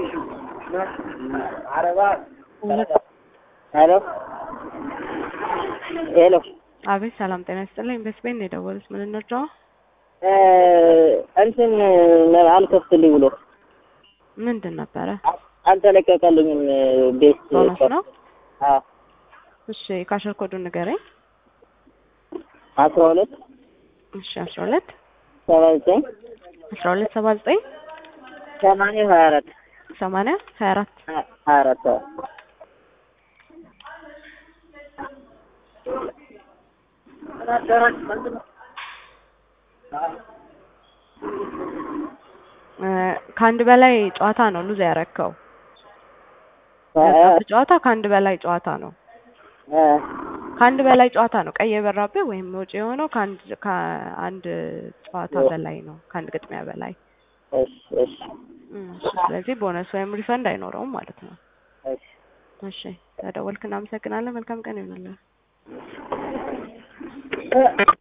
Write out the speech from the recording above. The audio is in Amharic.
ሄሎ ሄሎ አቤት ሰላም ጤና ይስጥልኝ። በስፔን ነው የደወሉት። ምን እንርዳው? እንትን አልከፍትልኝ ብሎ ምንድን ነበረ? አልተለቀቀልኝም። ቤት ቦነስ ነው? አዎ እሺ ካሸር ኮዱን ንገረኝ። አስራ ሁለት እሺ አስራ ሁለት ሰባ ዘጠኝ አስራ ሁለት ሰባ ዘጠኝ ሰማንያ ሀያ አራት ሰማንያ ሀያ አራት ሀያ አራት አዎ ከአንድ በላይ ጨዋታ ነው ሉዝ ያረከው። ጨዋታ ከአንድ በላይ ጨዋታ ነው። ከአንድ በላይ ጨዋታ ነው ቀይ የበራብህ ወይም ወጪ የሆነው ከአንድ ከአንድ ጨዋታ በላይ ነው። ከአንድ ግጥሚያ በላይ እሺ እሺ እሺ። ስለዚህ ቦነስ ወይም ሪፈንድ አይኖረውም ማለት ነው። እሺ እሺ ተደወልክ፣ እናመሰግናለን። መልካም ቀን ይሁንልህ።